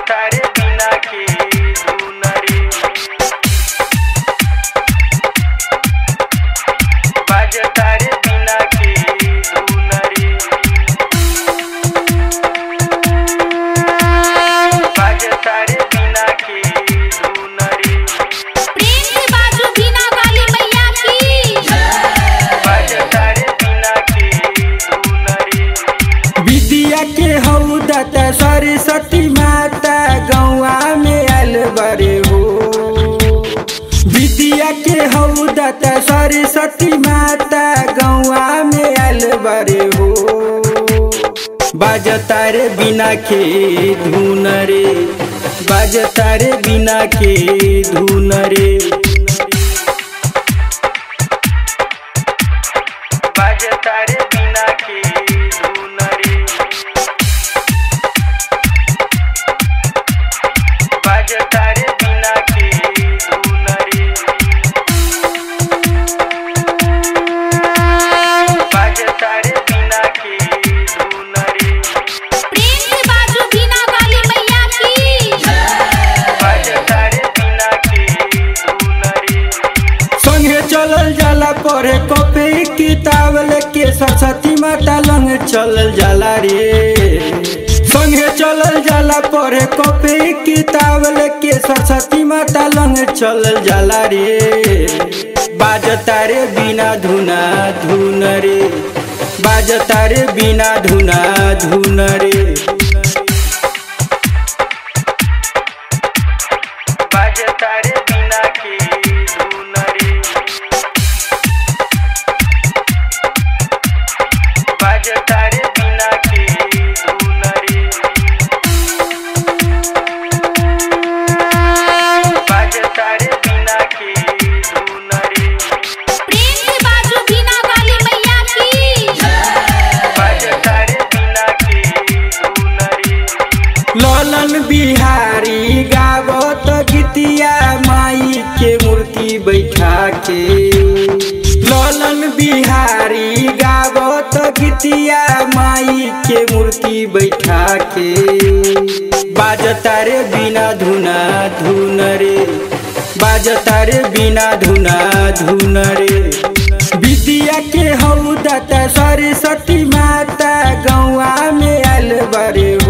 तारे बिना के धुन रे बाज तारे बिना के धुन रे बाज तारे बिना के धुन रे प्रेम से बाजू बिना वाली मैया की बाज तारे बिना के धुन रे विद्या के हौदत सरस्वती माता गौआ में आयल बरे हो विद्या के हौदत सरस्वती माता गौआ में आयल बरे हो बाजतारे बिना के धुन रे बाजतारे बिना के धुन रे बाज तारे बिना के धुन रे बाज तारे बिना के धुन रे बाज तारे बिना के धुन रे प्रेम से बाजू बिना वाली मैया की बाज तारे बिना के धुन रे संगे चलल जाला पढ़े कॉपी किताब लेके सरस्वती माता लंग चलल जाला रे संगे चलल जाला पढ़े कॉपी किताब लेके सरस्वती माता लंग चलल जाला रे बाजता रे बिना धुना धुन रे बाजता रे बिना धुना धुन रे बाज तारे बिना के धुन रे बाज तारे बिना के धुन रे बाज तारे बिना के धुन रे प्रेम से बाजू बिना वाली मैया की बाज तारे बिना के धुन रे ललन बिहारी गावत गीतिया माई के मूर्ति बैठा के ललन बिहारी गावत गीतिया माई के मूर्ति बैठा के बाजता रे बिना धुना धुन रे बाजता रे बिना धुना धुन रे विद्या के हौदत सरस्वती माता गौआ में आयल बरे हो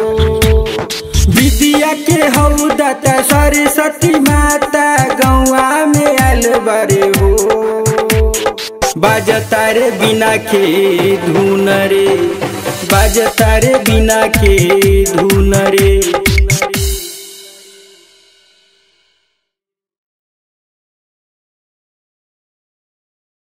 विद्या के हौदत सरस्वती माता गौआ में आयल बरे हो बाजता रे बिना के धुन रे बाजता रे बिना के धुन रे